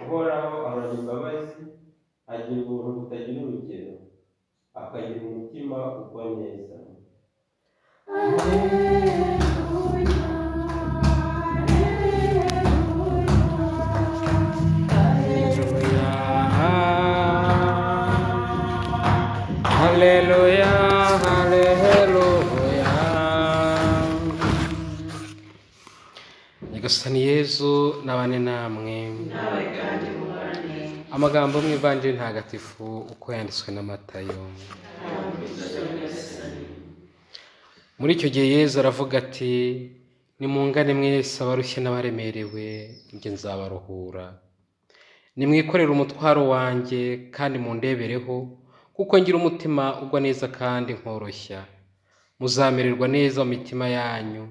uhoraho abara imbabazi agira ubuntu butagira urugero akagira umutima ugwa neza Haleluya, haleluya. Nyagasani Yezu nabane namwe. nawe kandi mubane Amagambo mu ivanjiri ntagatifu uko yanditswe na Matayo. Muri icyo gihe Yezu aravuga ati, nimungane mwese abarushye n'abaremerewe, njye nzabaruhura. Nimwikorere umutwaro wanjye kandi mundebereho, kuko ngira umutima ugwa neza kandi nkoroshya. Muzamererwa neza mu mitima yanyu.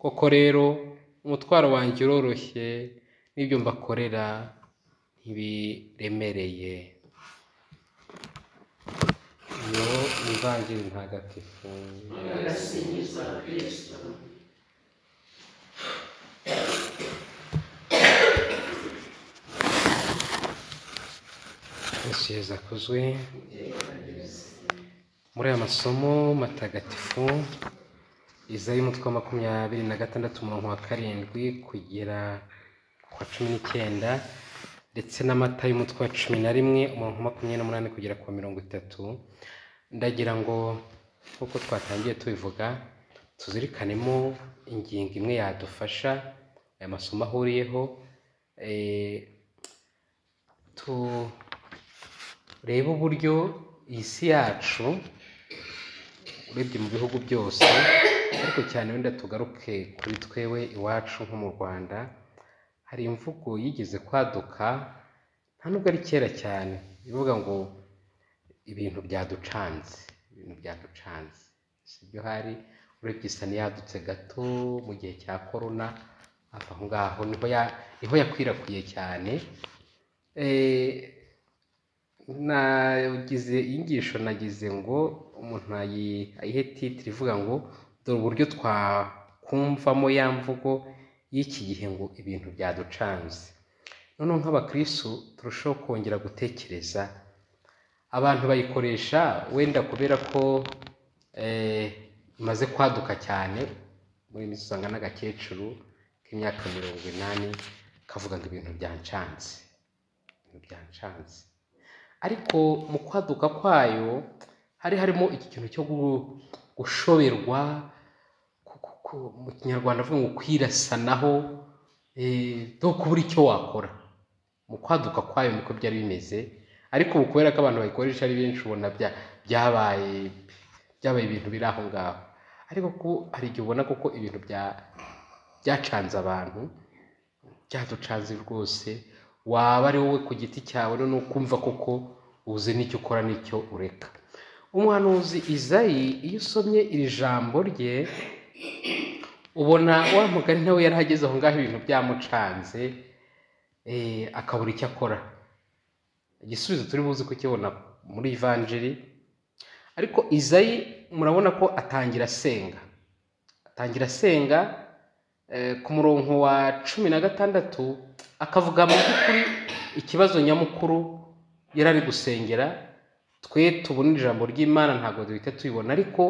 Koko rero, umutwaro wanjye uroroshye, n'ibyo mbakorera ntibiremereye. Iyo ni ivanjiri ntagatifu. agasingiza kirisito Yesu Yezu akuzwe. Muri aya masomo matagatifu, Izayi umutwe wa makumyabiri na gatandatu umurongo wa karindwi kugera ku wa cumi n'icyenda ndetse n'amata y'umutwe wa cumi na rimwe umurongo wa makumyabiri n'umunani kugera ku wa mirongo itatu, ndagira ngo nk'uko twatangiye tubivuga tuzirikanemo ingingo imwe yadufasha aya masomo ahuriyeho eh, tu- reba uburyo iyi si yacu urebye mu bihugu byose ariko cyane wenda tugaruke kuri twewe iwacu nko mu rwanda hari imvugo yigeze kwaduka nta nubwo ari kera cyane ivuga ngo ibintu byaducanze ibintu byaducanze si byo hari urebye isa n'iyadutse gato mu gihe cya korona aho ngaho niho ya- niho yakwirakwiye cyane Eh, nagize inyigisho nagize ngo umuntu ayi- ayihe titire ivuga ngo dore uburyo twakumvamo ya mvugo y'iki gihe ngo ibintu byaducanze noneho nk'abakristu turushaho kongera gutekereza abantu bayikoresha wenda kubera ko eh, imaze kwaduka cyane muri iyi minsi usanga n'agakecuru k'imyaka mirongo inani kavuga ngo ibintu byancanze ibintu byancanze ariko mu kwaduka kwayo hari harimo iki kintu cyo gu- gushoberwa ku- ku- ku- mu kinyarwanda avuga ngo kwirasanaho eh, no kubura icyo wakora mu kwaduka kwayo niko byari bimeze ariko ubu kubera ko abantu bayikoresha ari benshi ubona bya- byabaye byabaye ibintu biri aho ngaho ariko ko hari igihe ubona koko ibintu bya- byacanze abantu byaducanze rwose waba ari wowe ku giti cyawe ni ukumva koko uzi n'icyo ukora n'icyo ureka umuhanuzi izayi iyo usomye iri jambo rye ubona wa mugani nawe yari ageze aho ngaho ibintu byamucanze eh, akabura icyo akora igisubizo turi buze kukibona muri ivanjiri ariko izayi murabona ko atangira asenga atangira asenga eh, ku murongo wa cumi na gatandatu akavuga mu by'ukuri ikibazo nyamukuru yari ari gusengera twe tubona ijambo ry'imana ntabwo duhita tubibona ariko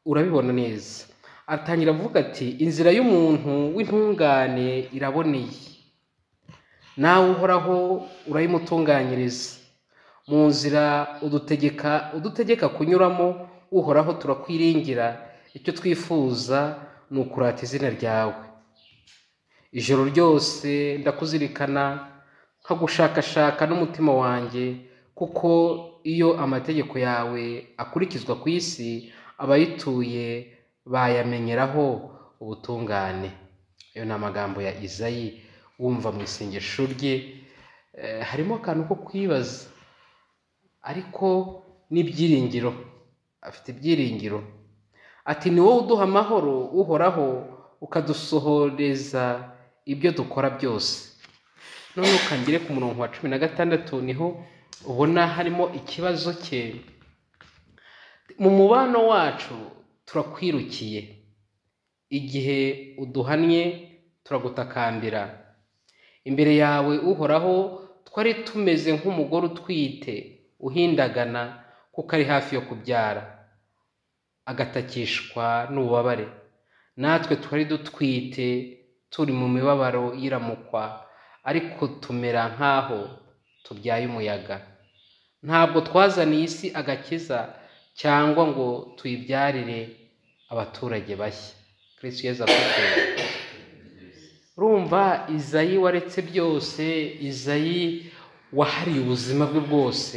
urabibona neza atangira avuga ati inzira y'umuntu w'intungane iraboneye nawe uhoraho urayimutunganyiriza mu nzira udutegeka udutegeka kunyuramo uhoraho turakwiringira icyo twifuza ni ukurata izina ryawe ijoro ryose ndakuzirikana nkagushakashaka n'umutima wanjye kuko iyo amategeko yawe akurikizwa ku isi abayituye bayamenyeraho ubutungane ayo ni amagambo ya izayi wumva mu isengesho rye Eh, harimo akantu ko kwibaza ariko n'ibyiringiro afite ibyiringiro ati ni wowe uduha amahoro uhoraho ukadusohoreza ibyo dukora byose none ukangire ku murongo wa cumi na gatandatu niho ubona harimo ikibazo cye mu mubano wacu turakwirukiye igihe uduhannye turagutakambira imbere yawe uhoraho twari tumeze nk'umugore utwite uhindagana kuko ari hafi yo kubyara agatakishwa n'ububabare natwe twari dutwite turi mu mibabaro y'iramukwa ariko tumera nk'aho tubyaye umuyaga ntabwo twazaniye isi agakiza cyangwa ngo tuyibyarire abaturage bashya kirisitu yeza akurikirana urumva izayi waretse byose izayi wahariye ubuzima bwe bwose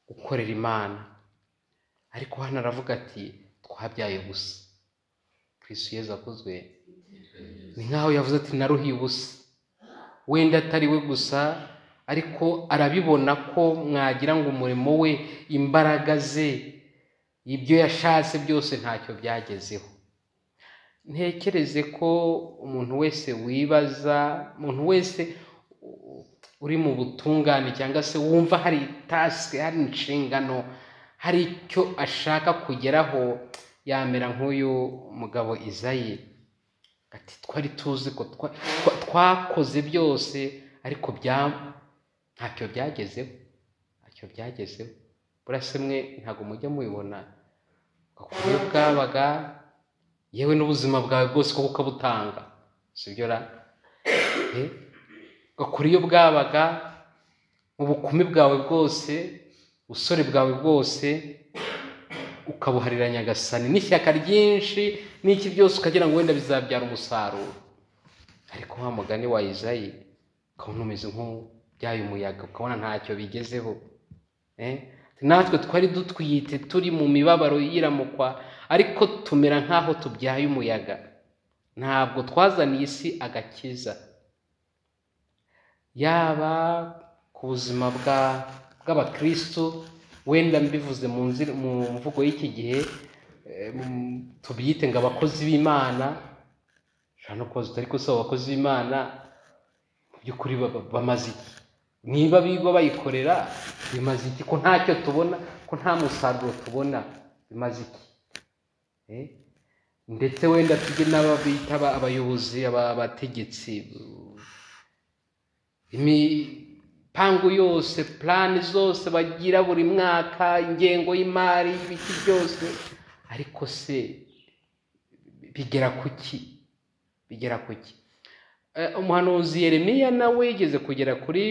gukorera imana ariko hano aravuga ati twabyaye gusa kirisitu yeza akozwe ni nk'aho yavuze ati naruhiye ubusa wenda atari we gusa ariko arabibona ko mwagira ngo umurimo we imbaraga ze ibyo yashatse byose ntacyo byagezeho ntekereze ko umuntu wese wibaza umuntu wese uri mu butungane cyangwa se wumva hari tasike hari inshingano hari icyo ashaka kugeraho yamera nk'uyu mugabo izayi ati twari tuzi ko twa- twa- twakoze byose ariko bya ntacyo byagezeho ntacyo byagezeho burase mwe ntabwo mujya mubibona uburyo bwabaga yewe n'ubuzima bwawe bwose kuko ukabutanga sibyo ra Eh? ugakora iyo bwabaga mu bukumi bwawe bwose ubusore bwawe bwose ukabuharira nyagasani n'ishyaka ryinshi n'iki byose ukagira ngo wenda bizabyara umusaruro ariko wa mugani wa izayi ukabona umeze nk'ubyaye umuyaga ukabona ntacyo bigezeho Eh? natwe twari dutwite turi mu mibabaro y'iramukwa ariko tumera nk'aho tubyaye umuyaga ntabwo twazaniye isi agakiza yaba ku buzima bwa bw'abakristo wenda mbivuze mu nzi- mu mvugo y'iki gihe eh, mu- tubyite ngo abakozi b'imana ushobora no kubaza uti ariko si abakozi b'imana mu by'ukuri baba- bamaze iki niba biba bayikorera bimaze iki ko ntacyo tubona ko nta musaruro tubona bimaze iki Eh? ndetse wenda tujye n'aba bita aba- abayobozi aba- abategetsi imipangu yose purani zose bagira buri mwaka ingengo y'imari ibiki byose ariko se bigera ku ki bigera ku ki Eh, umuhanuzi yeremiya nawe yigeze kugera kuri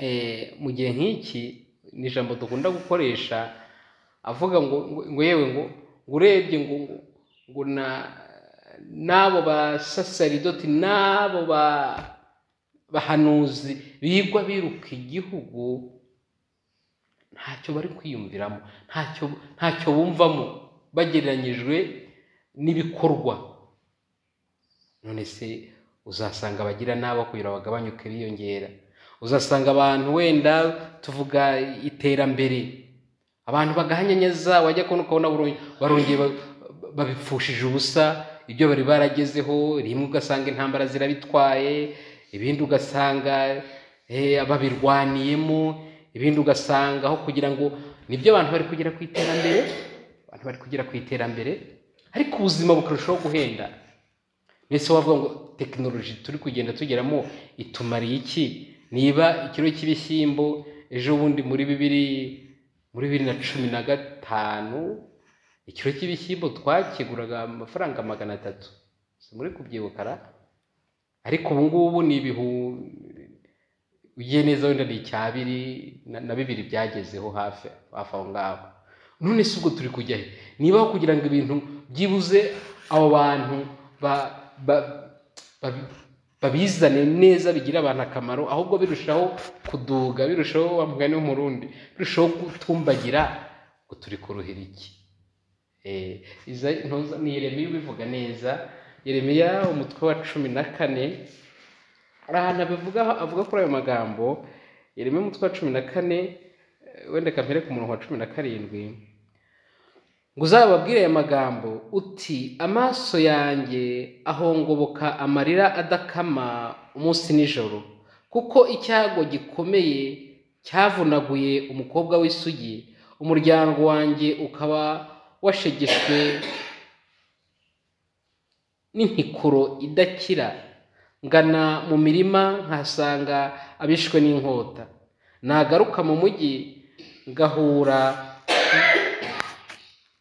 eh, mu gihe nk'iki ni ijambo dukunda gukoresha avuga ngo ngo- ngo yewe ngo ngo urebye ngo ngo- ngo na n'abo basasaridoti n'abo ba bahanuzi bigwa biruka igihugu ntacyo bari kwiyumviramo ntacyo ntacyo bumvamo bagereranyijwe n'ibikorwa none se uzasanga abagira n'abo kugira ngo bagabanyuke biyongera uzasanga abantu wenda tuvuga iterambere abantu bagahanyanyaza wajya kubona ukabona baron- barongeye ba- babipfushije ubusa ibyo bari baragezeho rimwe ugasanga intambara zirabitwaye ibindi ugasanga eh, babirwaniyemo ibindi ugasanga aho kugira ngo nibyo abantu bari kugera ku iterambere abantu bari kugera ku iterambere ariko ubuzima bukarushaho guhenda mbese wavuga ngo tekinoloji turi kugenda tugeramo itumariye iki niba ikiro cy'ibishyimbo ejo bundi muri bibiri muri bibiri na cumi na gatanu ikiro cy'ibishyimbo twakiguraga amafaranga magana atatu si muri kubyibukara ariko ubu ngubu ni ibihu ugiye neza wenda ni icyabiri na bibiri byagezeho hafi hafi aho ngaho none si ubwo turi kujya he niba aho kugira ngo ibintu byibuze abo bantu ba- ba- babi- babizane neza bigire abantu akamaro ahubwo birushaho kuduga birushaho wa mugani w'umurundi birushaho gutumbagira ngo turi kuruhira iki Eh, iza- ntuza- ni yeremiya ubivuga neza yeremiya umutwe wa cumi na kane hari ahantu abivuga avuga kuri ayo magambo yeremiya umutwe wa cumi na kane eh, wenda kampere ku murongo wa cumi na karindwi ngo uzababwire aya magambo uti amaso yanjye ahongoboka amarira adakama umunsi n'ijoro kuko icyago gikomeye cyavunaguye umukobwa w'isugi umuryango wanjye ukaba washegeshwe n'intikuro idakira ngana mu mirima nkahasanga abishwe n'inkota nagaruka mu mujyi ngahura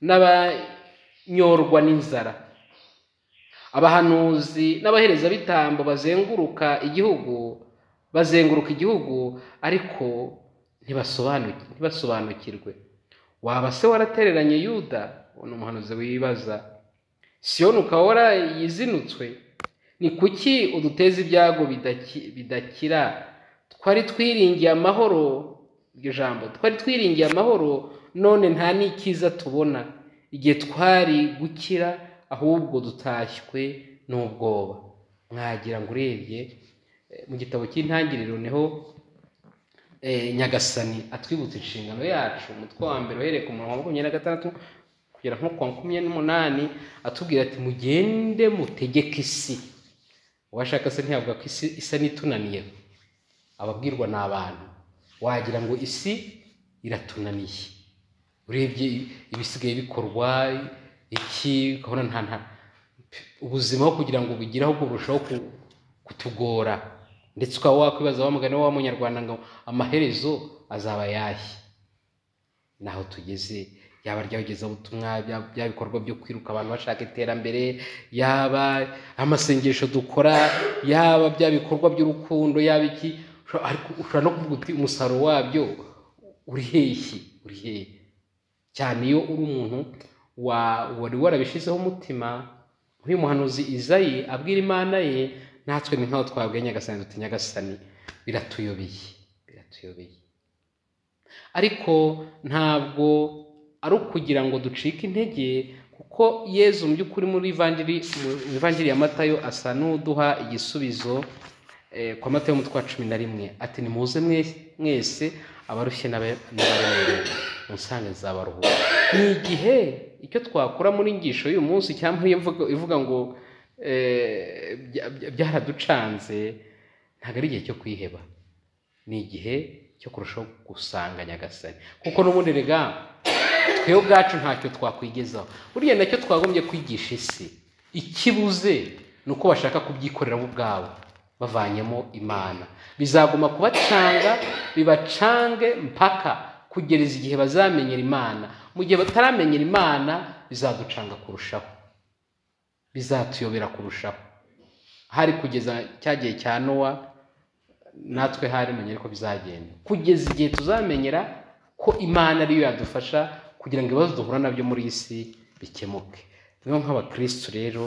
n'abanyorwa n'inzara abahanuzi n'abaherezabitambo bazenguruka igihugu bazenguruka igihugu ariko ntibasobanuki- ntibasobanukirwe waba se waratereranye yuda uwo ni umuhanuzi wibaza siyoni ukaba warayizinutswe ni kuki uduteza ibyago bidaki- bidakira twari twiringiye amahoro iryo jambo twari twiringiye amahoro none nta n'ikiza tubona igihe twari gukira ahubwo dutashywe n'ubwoba mwagira ngo urebye eh, mu gitabo cy'intangiriro niho eh, nyagasani atwibutsa inshingano yacu umutwe wa mbere uhereye ku murongo wa makumyabiri na gatandatu kugera nko ku wa makumyabiri n'umunani atubwira ati mugende mutegeke isi uwashaka se ntiyavuga ko isi isa n'itunaniye ababwirwa ni abantu wagira ngo isi iratunaniye urebye ibisigaye bikorwa iki ukabona nta nta ubuzima aho kugira ngo bugire ahubwo burushaho ku- kutugora ndetse ukaba wakwibaza wa mugani wa munyarwanda ngo amaherezo azaba ayahe naho tugeze yaba ry'abagezabutumwa byaba byaba ibikorwa byo kwiruka abantu bashaka iterambere yaba amasengesho dukora yaba bya bikorwa by'urukundo yaba iki ushobora- ariko ushobora no kuvuga uti umusaruro wabyo uri hehe uri hehe cyane iyo uri umuntu wa- wari warabishyizeho umutima nk'uyu muhanuzi izayi abwira imana ye natwe ni nkaho twabwiye nyagasani duti nyagasani biratuyobeye biratuyobeye ariko ntabwo ari ukugira ngo ducike intege kuko yezu mu by'ukuri muri ivanjiri mu ivanjiri ya matayo asa n'uduha igisubizo eh, kwa matayo umutwe wa cumi na rimwe ati nimuze mwe- mwese abarushye n'aba- n'abaremerewe musange nzabaruhura ni igihe icyo twakura muri ingisho y'uyu munsi cyangwa imvugo ivuga ngo eh, bya- bya- byaraducanze ntabwo ari igihe cyo kwiheba ni igihe cyo kurushaho gusanga nyagasani kuko n'ubundi rega twebwe ubwacu ntacyo twakwigezaho buriya nacyo twagombye kwigisha isi ikibuze ni uko bashaka kubyikorera bo ubwabo bavanyemo imana bizaguma kubacanga bibacange mpaka kugeza igihe bazamenyera imana mu gihe bataramenyera imana bizaducanga kurushaho bizatuyobera kurushaho hari kugeza cya gihe cya nowa natwe harimenye ariko bizagenda kugeza igihe tuzamenyera ko imana ariyo yadufasha kugira ngo ibibazo duhura nabyo muri iyi si bikemuke niyo nk'abakirisitu rero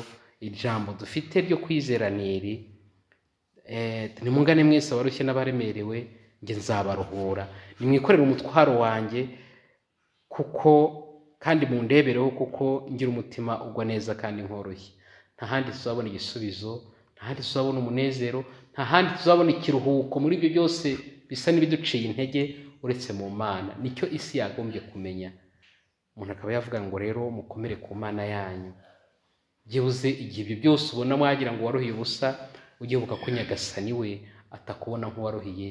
ijambo dufite ryo kwizera ni iri Eh, nimungane mwese abarushye n'abaremerewe njye nzabaruhura nimwikorere umutwaro wanjye kuko kandi mundebereho kuko ngira umutima ugwa neza kandi nkoroshye nta handi tuzabona igisubizo nta handi tuzabona umunezero nta handi tuzabona ikiruhuko muri ibyo byose bisa n'ibiduciye intege uretse mu mana nicyo isi yagombye kumenya umuntu akaba yavuga ngo rero mukomere ku mana yanyu byibuze igihe ibyo byose ubona mwagira ngo waruhiye ubusa ujye ubuka ko nyagasani we atakubona nk'uwaruhiye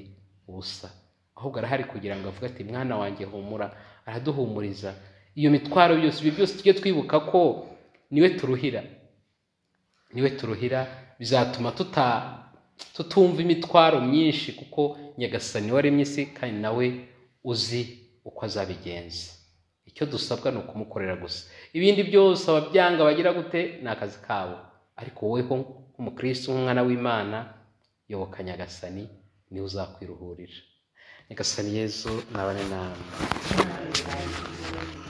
ubusa ahubwo arahari kugira ngo avuge ati mwana wanjye humura araduhumuriza iyo mitwaro yose ibyo byose tujye twibuka ko niwe turuhira niwe turuhira bizatuma tuta tutumva imitwaro myinshi kuko nyagasani waremye isi kandi nawe uzi uko azabigenza icyo dusabwa ni ukumukorera gusa ibindi byose ababyanga bagira gute ni akazi kabo ariko woweho nk'umukristo nk'umwana w'imana yoboka nyagasani niwe uzakwiruhurira nyagasani yezu nabane namwe Amen.